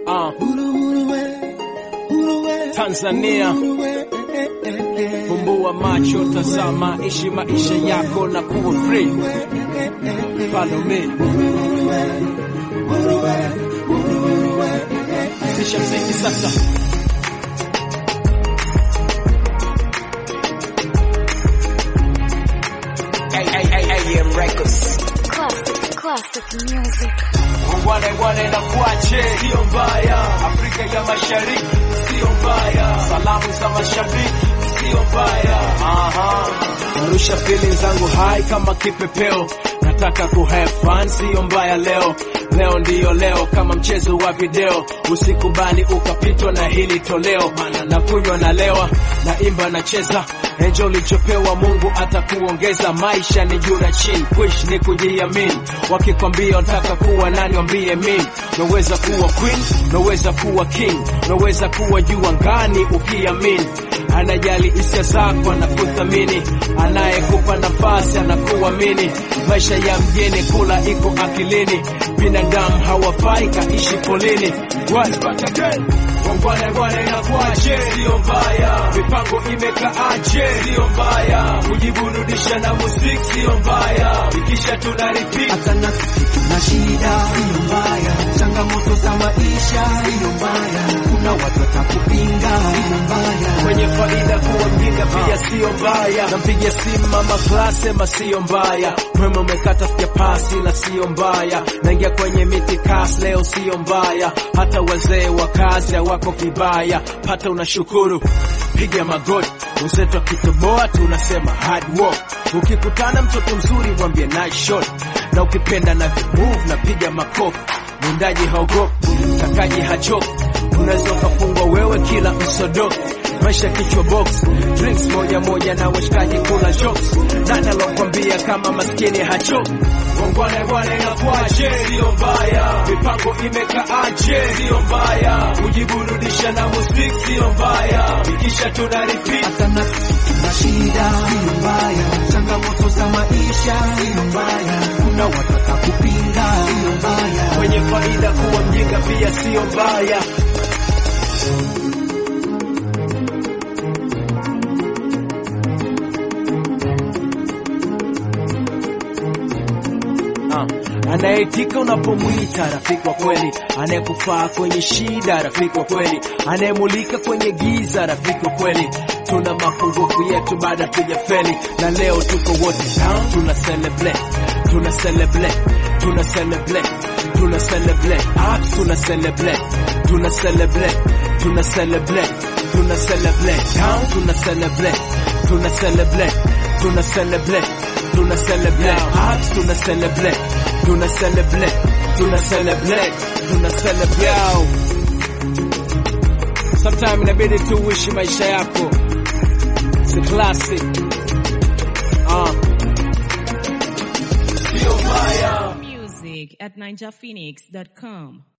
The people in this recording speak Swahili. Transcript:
Uh, Tanzania, fumbua macho, tazama, ishi maisha yako na kuwa free. Follow me. Sisha mziki sasa. AM Records. Classic, classic music. Wane wane na kuache, sio mbaya. Afrika ya Mashariki, sio mbaya. Salamu za mashabiki, sio mbaya. Aha. Narusha feeling zangu high kama kipepeo, nataka ku have fun, sio mbaya leo. Leo ndiyo leo, kama mchezo wa video, usikubali ukapitwa na hili toleo. Na kunywa na lewa, na imba na cheza Enjo ulichopewa Mungu atakuongeza. Maisha ni juu na chini, kuishi ni kujiamini. Wakikwambia unataka kuwa nani, wambie mimi. Naweza kuwa queen, naweza kuwa king, naweza kuwa juu angani ukiamini. Anajali hisia zako, anakuthamini, anayekupa nafasi anakuamini. Maisha ya mjini, kula iko akilini, binadamu hawafai kaishi polini. Wangwane ngwane na kuache, sio mbaya. Mipango imekaaje, sio mbaya. Kujiburudisha na muziki, sio mbaya. Ikisha tuna repeat hata na sisi tuna shida, siyo mbaya. Changamoto za maisha, siyo mbaya. Kuna watu watakupinga, siyo mbaya. kwenye faida kuwa mjinga pia sio mbaya. Nampigia simu mama class sema sio mbaya. Mwema umekata sija pasi na sio mbaya. Naingia kwenye miti kasi leo sio mbaya. Hata wazee wa kazi hawako kibaya, pata unashukuru, piga magoti Mseto akitoboa tunasema hard work. Ukikutana mtoto mzuri mwambie nice shot, na ukipenda na move na piga makofi. Mwindaji haogopi, mtakaji hachoki, unaweza ukafungwa wewe kila msodoki maisha kichwa box drinks moja moja na washikaji kula jokes nani alokwambia kama maskini hachoki wangwane ngwane na kwache sio mbaya mipango imekaaje sio mbaya kujiburudisha na muziki sio mbaya ikisha tuna repeat hata na sisi tuna shida, siyo mbaya. Changamoto za maisha, siyo mbaya. Kuna watu watakupinga, siyo mbaya. kwenye faida kuwa mjinga pia sio mbaya Ah, anayeitika unapomwita rafiki wa kweli, anayekufaa kwenye shida rafiki wa kweli, anayemulika kwenye giza rafiki wa kweli. Tuna mapungufu yetu baada tujafeli, na leo tuko wote down, tuna celebrate, tuna celebrate, tuna celebrate, tuna celebrate, ah, tuna celebrate, tuna celebrate, tuna celebrate, tuna celebrate down, tuna celebrate, tuna celebrate, tuna celebrate tuna celebrate hearts, tuna celebrate, tuna celebrate, tuna celebrate, tuna celebrate. Sometime inabidi tu uishi maisha yako, si classic. Uh. Sio mbaya. Music at ninjaphoenix.com.